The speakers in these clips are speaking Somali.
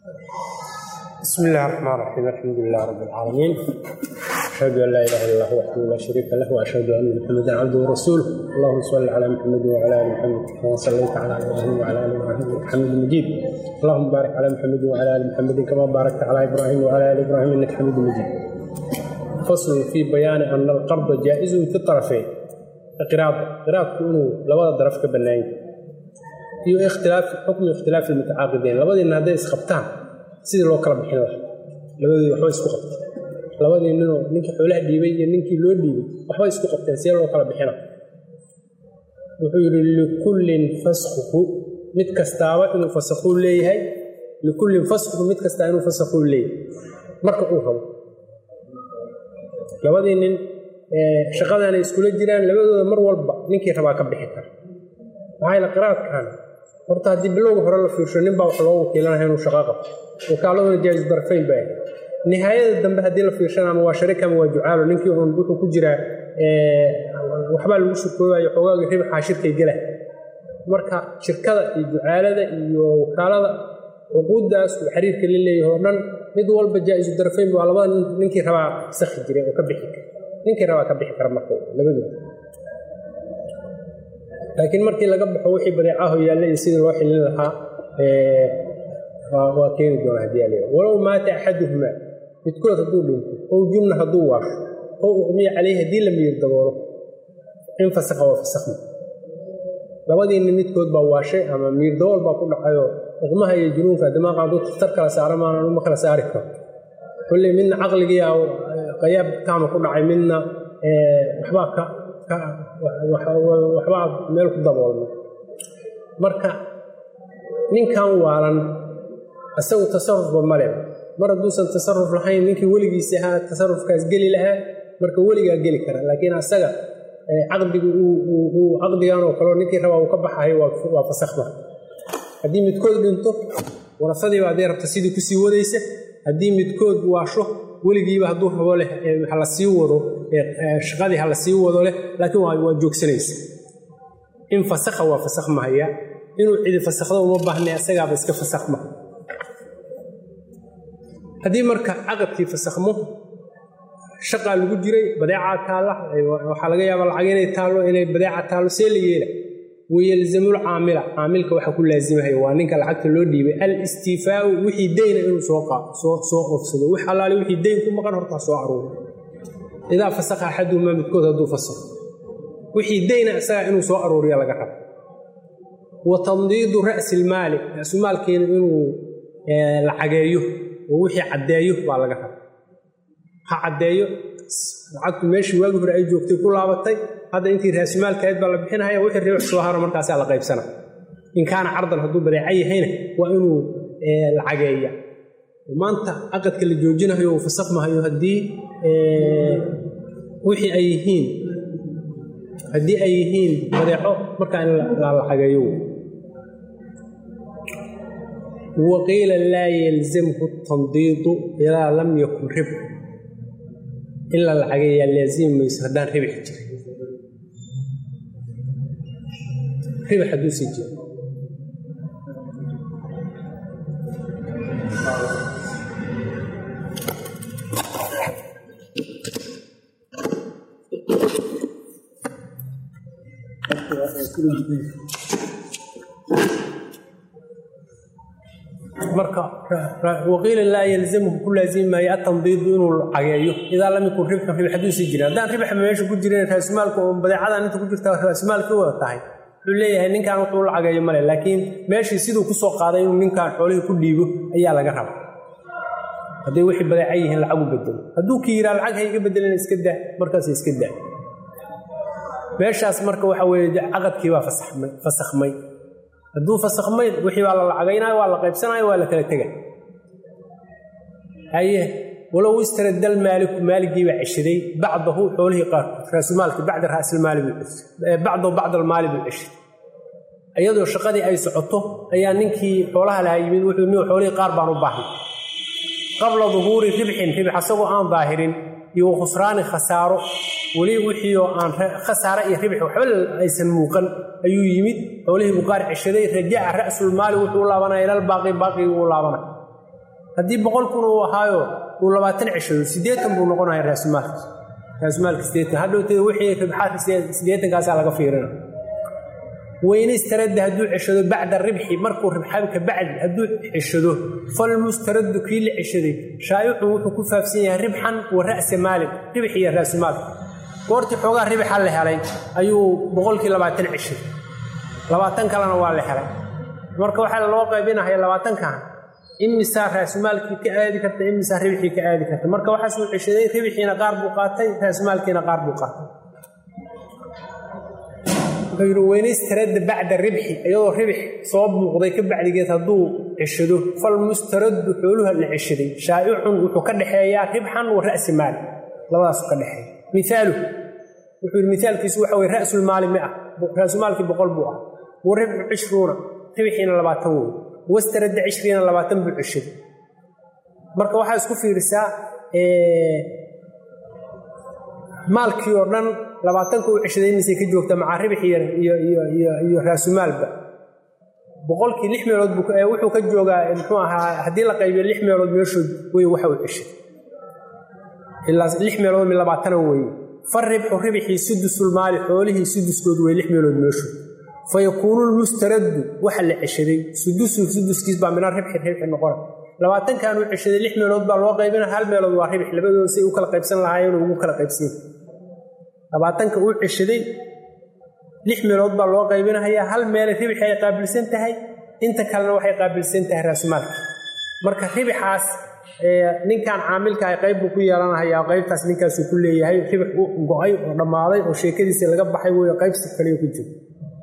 بسم الله الرحمن الرحيم الحمد لله رب العالمين أشهد أن لا إله إلا الله وحده لا شريك له وأشهد أن محمدا عبده ورسوله اللهم صل على محمد وعلى آل محمد كما صليت على إبراهيم وعلى آل إبراهيم إنك حميد مجيد اللهم بارك على محمد وعلى آل محمد كما باركت على إبراهيم وعلى آل إبراهيم إنك حميد مجيد فصل في بيان أن القرض جائز في الطرفين قراض قراض كونه لبدا ضرف كبناين iyo ikhtilaaf xukmi ikhtilaaf almutacaaqidayn labadiina hadday isqabtaan sidii loo kala bixin lahaa labadoodii waxba isku qabtay labadii ninoo ninkii xoolaha dhiibay iyo ninkii loo dhiibay waxba isku qabteen sidee loo kala bixina wuxuu yidhi likullin faskhuhu mid kastaaba inuu fasakhuu leeyahay likullin faskhuhu mid kastaa inuu fasakhuu leeyahay marka uu rabo labadii nin shaqadaanay iskula jiraan labadooda mar walba ninkii rabaa ka bixi kara maxaa yaele qiraadkan horta haddii bilowga hore la fiirsho nin baa wax loo wakiilanaya inuu shaqo qabto wakaaladuna jaa'iz darfayn baa ahayd nihaayada dambe haddii la fiirshana ama waa sharik ama waa jucaalo ninkii uun wuxuu ku jiraa waxbaa lagu shirkoobayo xoogaaga ribaxaa shirkay gela marka shirkada iyo jucaalada iyo wakaalada cuquuddaas uu xiriirka la leeyahay oo dhan mid walba jaa'izu darfayn waa labada ninkii rabaa sakhi jiray oo ka bixi kara ninkii rabaa ka bixi kara marka labadooda laakiin markii laga baxo wixii badeecaho yaalla iyo sidii loo xilin lahaa waa keeni doona haddii ala walow maata axaduhumaa midkood hadduu dhinto ow jumna hadduu waasho ow uqmiya caleyhi haddii la miyir daboolo in fasakha waa fasakhma labadiinni midkood baa waashay ama miyir dabool baa ku dhacayoo uqmaha iyo junuunka dimaaqa hadduu tar kala saaro maanan uma kala saari karo kolley midna caqligiia qayaab kaama ku dhacay midna waxbaa ka waxbaa meel ku daboolmay marka ninkan waalan isagu tasarufba male mar hadduusan tasaruf lahayn ninkii weligiisa ahaa tasarufkaas geli lahaa marka weligaa geli kara laakiin asaga caqdigi caqdigan oo kaleo ninkii rabaa uu ka baxayo waa fasakhma haddii midkood dhinto warasadiiba haddii rabta sidii kusii wadaysa haddii midkood waasho weligiiba hadduu rabo leh hala sii wado shaqadii hala sii wado leh laakiin waa joogsanaysa in fasakha waa fasakhmahaya inuu cidi fasakhdo uma baahnay asagaaba iska fasakhma haddii marka caqadkii fasakhmo shaqaa lagu jiray badeecaa taalla waxaa laga yaabaa lacag inay taallo inay badeeca taallo see la yeela wayalzamul caamila caamilka waxaa ku laazimahaya waa ninka lacagta loo dhiibay al istiifaau wixii deyna inuu soo soo ofsado wix allaale wixii deyn ku maqan hortaa soo aruuro idaa fasakha axaduhumaa midkood hadduu fasakho wixii deyna isagaa inuu soo aruuriya laga rabo wa tandiidu ra'si ilmaali ra'sumaalkeena inuu lacageeyo oo wixii caddeeyo baa laga raba ha caddeeyo lacagtu meeshii waagi hore ay joogtay ku laabatay hadda intii raasumaalkahayd baa la bixinahaya wixii riix soo haro markaasaa la qaybsana in kaana cardan hadduu badeeca yahayna waa inuu lacageeya maanta caqadka la joojinayo uu fasakhmahayo haddii wixii ay yihiin haddii ay yihiin badeeco markaa in la lacageeyo waqiila laa yalzamhu tandiidu idaa lam yakun ribxu in la lacageeyaa laazimi mayso haddaan ribxi jirin ribx hadduu sii jiro marka waqiila laa yalzamhu ku laazimi maayo atandiidu inuu cageeyo idaa lam yakun ribxun ribx hadduu sii jirin haddaan ribxa meesha ku jirin raasumaalka oo badeecadan inta ku jirta raasumaalkii wada tahay wuxuu leeyahay ninkan wuxuu la cageeyo male laakiin meeshii siduu ku soo qaaday inuu ninkan xoolihii ku dhiibo ayaa laga raba hadday wixii badeeca yihiin lacagu bedelo hadduu ki yiraa lacag ha iga bedelina iska daa markaas iska daa meeshaas marka waxa weeye caqadkii baa fasakhmay hadduu fasakhmay wixii baa la lacagaynaayo waa la qaybsanaayo waa la kala tega haye walow istaradal maaliku maaligii baa ceshaday bacdahu xoolihii qaarkood raasumaalkii bacda raasilmaali buu ceshay bacdahu bacda almaali buu ceshay iyadoo shaqadii ay socoto ayaa ninkii xoolaha lahaa yimid wuxuu ni xoolihii qaar baan u baahnay qabla duhuuri ribxin ribx asagoo aan daahirin iyo khusraani khasaaro weli wixii oo aan khasaare iyo ribx waxba aysan muuqan ayuu yimid xoolihii buu qaar ceshaday rajaca ra'sulmaali wuxuu u laabanaya ilal baaqi baaqigii uu laabanaya haddii boqol kun uu ahaayo uu labaatan ceshado siddeetan buu noqonaya raasumaalka raasumaalka siddeetan hadhowteed wixii ribxaadka siddeetankaasaa laga fiirina weynistaradda hadduu ceshado bacda ribxi markuu ribxaabka bacdi hadduu ceshado falmustaraddu kii la ceshaday shaayicun wuxuu ku faafsan yahay ribxan wa ra'sa maalin ribx iyo raasumaalka goortii xoogaa ribixa la helay ayuu boqolkii labaatan ceshaday labaatan kalena waa la helay marka waxaa loo qaybinahaya labaatankan imisaa raasumaalkii ka aadi karta imisaa ribxii ka aadi karta marka waxaasuu ceshaday ribixiina qaar buu qaatay raasumaalkiina qaar buu qaatay wuxuu yidhi weynaystarada bacda ribxi iyadoo ribix soo muuqday ka bacdigeed hadduu ceshado falmustaraddu xooluha la ceshaday shaa'icun wuxuu ka dhexeeyaa ribxan wa ra'si maali labadaasu ka dhexeeya miaalu wuxuu yidhi mithaalkiisu waxa weye ra'sulmaali mia raasumaalkii boqol buu ah wa ribxu cishruuna ribixiina labaatan wey wastaradda cishriina labaatan buu ceshaday marka waxaa isku fiirisaa maalkii oo dhan labaatanka uu ceshaday imisay ka joogta macaa ribix iyo raasumaalba boqolkii lix meelood wuxuu ka joogaa muxuu ahaa haddii la qaybiyo lix meelood meeshood wey waxa uu ceshaday ilaa lix meelood mi labaatana weeye fa ribxu ribxii sudusulmaali xoolihii suduskood wey lix meelood meeshood fa yakuunu lmustaraddu waxa la ceshaday sudusu suduskiis baa mina ribxi ribxi noqona labaatankan uu ceshaday lix meelood baa loo qaybina hal meelood waa ribix labadooda say u kala qaybsan lahaayeen ugu kala qaybsan labaatanka uu ceshaday lix meelood baa loo qaybinahayaa hal meelay ribixi ay qaabilsan tahay inta kalena waxay qaabilsan tahay raasumaalka marka ribixaas ninkan caamilka ah qayb buu ku yeelanahayaa qaybtaas ninkaasuu ku leeyahay ribix u go-ay oo dhammaaday oo sheekadiisa laga baxay wey qaybsi kaliya ku jiro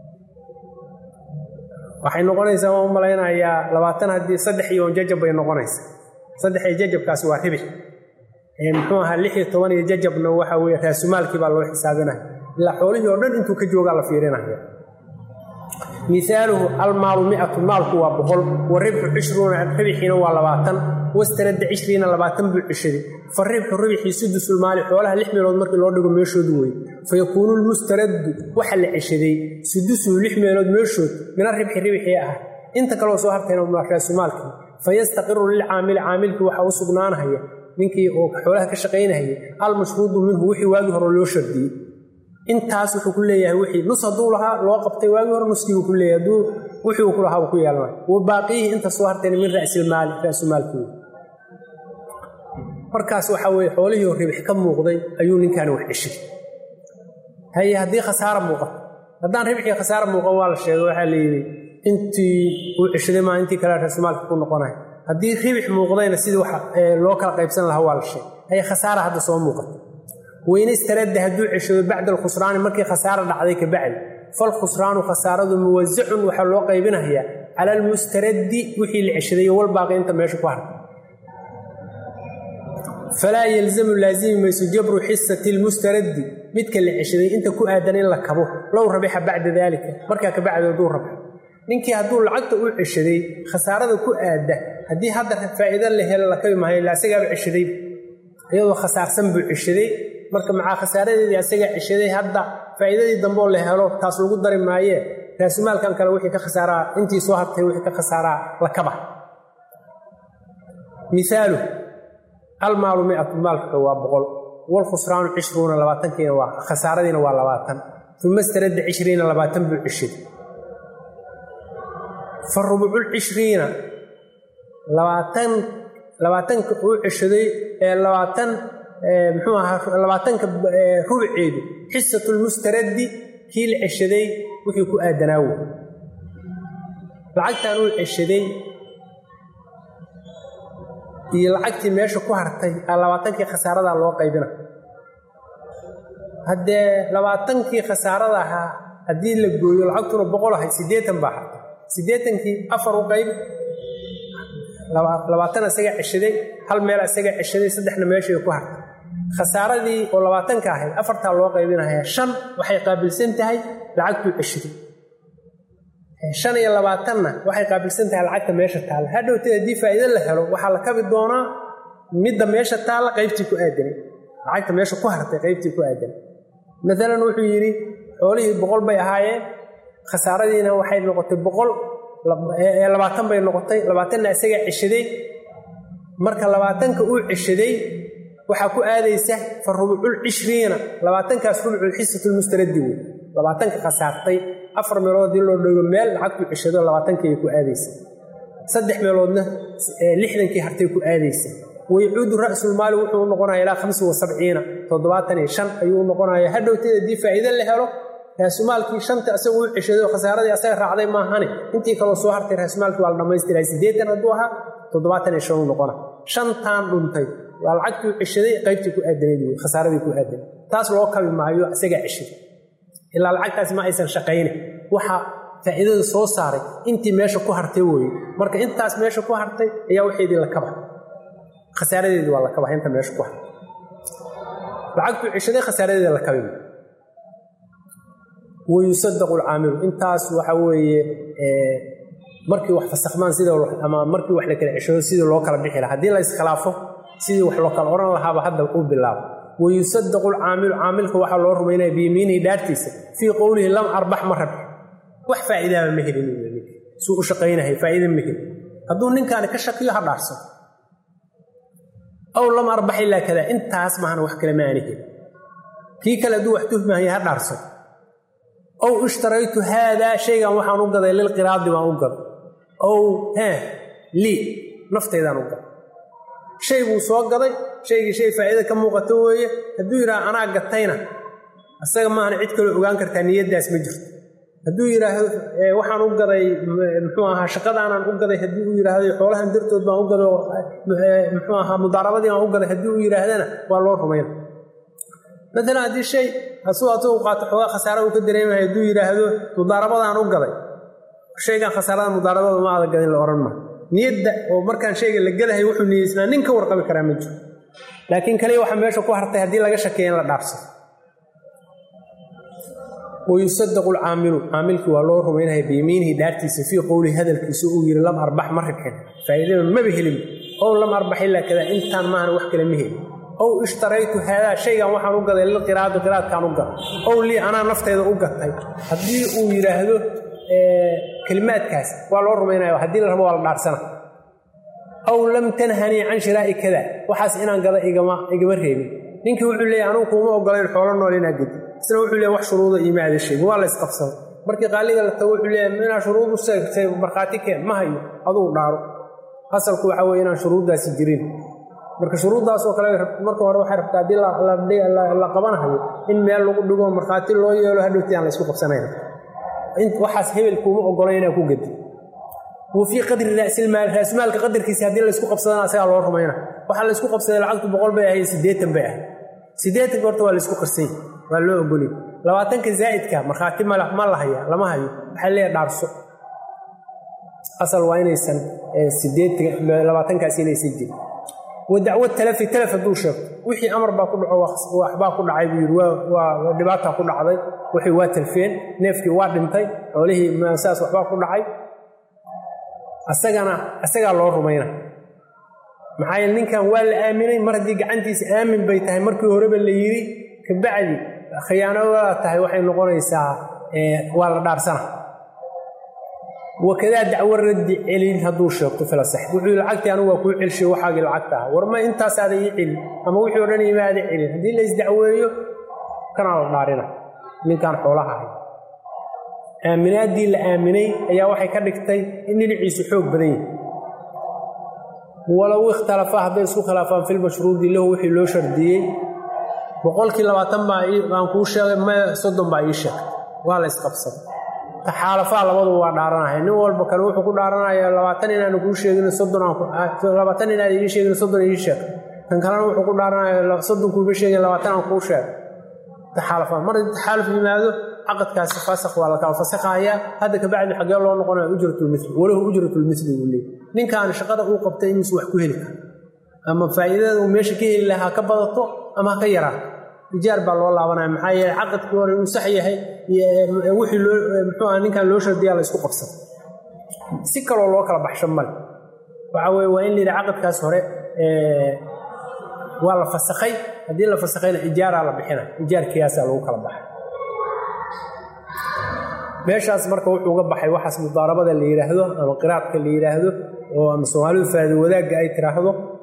waxay noqonaysaa waan u malaynayaa labaatan haddii saddex iyo jajab bay noqonaysaa saddex iyo jajabkaasi waa ribix muxuu ahaa lix iyo toban iyo jajabna waxa weye raasumaalkii baa loo xisaabinaya ilaa xoolihii oo dhan intuu ka joogaa la fiirinaya miaaluhu almaalu miatu maalku waa boqol wa ribxu cishruuna ribixiina waa labaatan wastaradda cishriina labaatan buu ceshaday fa ribxu ribxii sudusulmaali xoolaha lix meelood markii loo dhigo meeshoodu wey fa yakuunu lmustaraddu waxa la ceshaday sudusuhu lix meelood meeshood mina ribxi ribxii ah inta kaloo soo hartayna raasumaalkii fa yastaqiru lilcaamili caamilkii waxaa u sugnaanahaya ninkii oo xoolaha ka shaqaynahaya almashruudu minhu wixii waagii hore loo shardiyey intaas wuxuu ku leeyahay wixii nus hadduu lahaa loo qabtay waagii hore nuskiibuu ku leeyahay hadduu wixii uu ku lahaa uu ku yeelanay wa baaqiyihi inta soo hartayna min ra'silmaali raasumaalkii markaas waxaa weeye xoolihii oo ribix ka muuqday ayuu ninkaani wax ceshay haye haddii khasaara muuqato haddaan ribixii khasaara muuqan waa la sheegay waxaa la yidhi intii uu ceshaday maa intii kale raasumaalka ku noqonaya haddii ribix muuqdayna sidii wax loo kala qaybsan lahaa waa la sheegay haye khasaara hadda soo muuqata weynastaradda hadduu ceshado bacda alkhusraani markii khasaara dhacday ka bacdi falkhusraanu khasaaradu muwasacun waxaa loo qaybinayaa cala almustaraddi wixii la ceshadayo walbaaqi inta meesha ku hartay falaa yalzamu laazimi mayso jabru xisati lmustaraddi midka la ceshaday inta ku aadan in la kabo low rabixa bacda daalika markaa ka bacdi hadduu rabxo ninkii hadduu lacagta u ceshaday khasaarada ku aadda haddii hadda faa'iido la helo la kabi maayo ila asagaaba ceshaday iyadoo khasaarsan buu ceshaday marka macaa khasaaradeedii asagaa ceshaday hadda faa'iidadii dambeoo la helo taas lagu dari maayee raasumaalkan kale wixii ka khasaaraa intii soo hartay wixii ka khasaaraa la kaba miaalu almaalu miatu maalka waa boqol walkhusraanu cishruuna labaatankiina waa khasaaradiina waa labaatan uma staradda cishriina labaatan buu ceshaday fa rubuculcishriina labaatan labaatanka uu ceshaday ee labaatan muxuu ahaa labaatanka rubuceedu xisatulmustaraddi kii la ceshaday wixii ku aadanaa wey lacagtan uu ceshaday iyo lacagtii meesha ku hartay labaatankii khasaaradaa loo qaybina haddee labaatankii khasaarada ahaa haddii la gooyo lacagtuna boqol ahay siddeetan baa hartay siddeetankii afar u qayb labaatan isagaa ceshaday hal meel isagaa ceshaday saddexna meeshay ku hartay khasaaradii oo labaatanka ahayd afartaa loo qaybinaya shan waxay qaabilsan tahay lacagtuu ceshaday shan iyo labaatanna waxay qaabilsan tahay lacagta meesha taalla hadhowteed haddii faa'iido la helo waxaa la kabi doonaa midda meesha taalla qaybtii ku aadanay lacagta meesha ku hartay qaybtii ku aadanay maalan wuxuu yidhi xoolihii boqol bay ahaayeen khasaaradiina waxay noqotay boqol labaatan bay noqotay labaatanna isagaa ceshaday marka labaatanka uu ceshaday waxaa ku aadaysa fa rubucul cishriina labaatankaas rubucul xisatulmustaradi wey labaatanka khasaartay afar meelood haddii loo dhego meel lacagtuu ceshado labaatankii ay ku aadaysa saddex meeloodna lixdankii hartay ku aadaysa waycuudu ra'sulmaali wuxuu u noqonaya ilaa hamsi wa sabciina toddobaatan iyo shan ayuu u noqonaya hadhowteed haddii faa'iide la helo raasumaalkii shanta asagu u ceshaday oo khasaaradii asaga raacday maahane intii kaloo soo hartay raasumaalkii waa la dhammaystiraa siddeetan hadduu ahaa toddobaatan iyo shan u noqona shantaan dhuntay waa lacagtuu ceshaday qaybtii ku aadanayd wey khasaaradii ku aadanay taas loo kabi maayo isagaa ceshaday ilaa lacagtaasi ma aysan shaqayne waxaa faa'iidada soo saaray intii meesha ku hartay weeye marka intaas meesha ku hartay ayaa waxeedii la kaba khasaaradeedii waa la kaba inta meesha ku hartay lacagtuu ceshaday khasaaradeeda la kabi wayusadaqu alcaamilu intaas waxa weeye markii wax fasakhmaan sida ama markii wax la kala ceshado sidii loo kala bixi laha haddii la iskhilaafo sidii wax loo kala odhan lahaaba hadda uu bilaabo wayusadaqu alcaamilu caamilka waxaa loo rumaynaya biyamiinihi dhaartiisa fii qowlihi lam arbax ma rabxi wax faa'iidaaba ma helin suu u shaqaynahay faa'iida ma helin hadduu ninkaani ka shakiyo ha dhaarsan aw lam arbax ilaa kada intaas maahan wax kale ma aani helin kii kale hadduu wax tuhmahaya ha dhaarsan ow ishtaraytu haadaa shaygan waxaan u gaday lilqiraadi baan u gaday ow hee lii naftaydaan u gaday shay buu soo gaday shaygii shay faa'iida ka muuqato weeye hadduu yidhaha anaa gatayna isaga maahan cid kaloo ogaan kartaa niyaddaas ma jirto hadduu yidhaahdo waxaan u gaday muxuu ahaa shaqadaanaan u gaday haddii uu yidhaahdo xoolahan dartood baan u gaday muxuu ahaa mudaarabadii baan u gaday haddii uu yidhaahdana waa loo rumayna maalan haddii shay asuu asagu qaato xoogaa khasaara uu ka dareemaya hadduu yidhaahdo mudaarabadaan u gaday shaygan khasaarada mudaarabada ma ada gadin la odhan maa niyadda oo markaan shayga la gadahay wuxuu niyeysnaa nin ka warqabi karaa ma jiro laakiin kaliya waxaa meesha ku hartay haddii laga shakeeya in la dhaafsado wayusadaqu alcaamilu caamilkii waa loo rumaynaya biyamiinihi dhaartiisa fii qowlihi hadalkiisa uu yidhi lam arbax ma ribxin faa'iidada maba helin ow lam arbax ilaa kada intaan maahan wax kale ma helin ow ishtaraytu haadaa shaygan waxaan u gaday lilqiraadi qiraadkaan u gaday ow lii anaa naftayda u gatay haddii uu yidhaahdo kelimaadkaas waa loo rumaynaya haddii la rabo waa la dhaarsana aw lam tanhanii can shiraa'i kada waxaas inaan gada igama reebin ninkii wuxuu leeyahy anugu kuuma ogolayn xoolo nool inaa gedi isna wuxuu leeyahy wax shuruuda iima aada sheegin waa la ysqabsaday markii qaaliga la tago wuxuu leeyahay inaa shuruud u seegtay markhaati keen ma hayo adugu dhaaro asalku waxaa weye inaan shuruuddaasi jirin marka shuruuddaasoo kale marka hore waxay rabtaa haddii la qabanahayo in meel lagu dhigo markhaati loo yeelo hadhowti aan la ysku qabsanayn waxaas hebel kuuma ogolay inaa ku gedi wa fii qadri raasilmaal raasmaalka qadarkiisa haddii laysku qabsadana asagaa loo rumayna waxaa laysku qabsaday lacagtu boqol bay ahayd siddeetan bay ahayd siddeetanka horta waa laysku qarsany waa loo ogolay labaatanka zaa'idka markhaati ma la haya lama hayo waxaa leeyahay dhaarso asal waa inaysan labaatankaasi inaysan jirin wa dacwo talafi talaf hadduu sheegto wixii amar baa ku dhaco waxbaa ku dhacay buu yidhi waa dhibaataa ku dhacday wixii waa talfeen neefkii waa dhintay xoolihii saas waxbaa ku dhacay asagana asagaa loo rumayna maxaa yeele ninkan waa la aaminay mar haddii gacantiisa aamin bay tahay markii horeba la yidhi kabacdi khiyaanada tahay waxay noqonaysaa waa la dhaarsana wakadaa dacwo raddi celin hadduu sheegto filasax wuxuu lacagtii anigu waa kuu celshay waxaagii lacagta ah war ma intaasaada ii celin ama wixii o dhan imaada celin haddii la isdacweeyo kanaa la dhaarina ninkaan xoolaha ahay aaminaaddii la aaminay ayaa waxay ka dhigtay in dhinaciisu xoog badan yahi walow ikhtalafa hadday isku khilaafaan filmashruudi lahu wixii loo shardiyey boqolkii labaatan baa aan kuu sheegay ma soddon baa ii sheegtay waa la isqabsaday taxaalafaa labaduba waa dhaaranaya nin walba kale wuxuu ku dhaaranaya labaatan inaanu kuu sheegin soddon labaatan inaad ii sheegin soddon ii sheeg kan kalena wuxuu ku dhaaranaya soddon kuuma sheegin labaatan aan kuu sheegay taxaalafaa mar haddii taxaaluf yimaado caqadkaasi fasakh waa la kala fasakhayaa hadda kabacdi xaggee loo noqonaya ujratulmili walahu ujratulmili buu leeyay ninkaan shaqada uu qabtay inuusu wax ku heli karo ama faa'iidada uu meesha ka heli lahaa ka badato ama ha ka yaraato ijaar baa loo laabanaya maxaa yeele caqadkii hore inuu sax yahay wixii loo muxuu aha ninkan loo shardiyaa la isku qabsada si kaloo loo kala baxsho male waxa weye waa in la yidhi caqadkaas hore waa la fasakhay haddii la fasakhayna ijaaraa la bixina ijaarkiyaasaa lagu kala baxay meeshaas marka wuxuu uga baxay waxaas mudaarabada la yidhaahdo ama qiraadka la yidhaahdo oo ama soomaalidu faadi wadaagga ay tiraahdo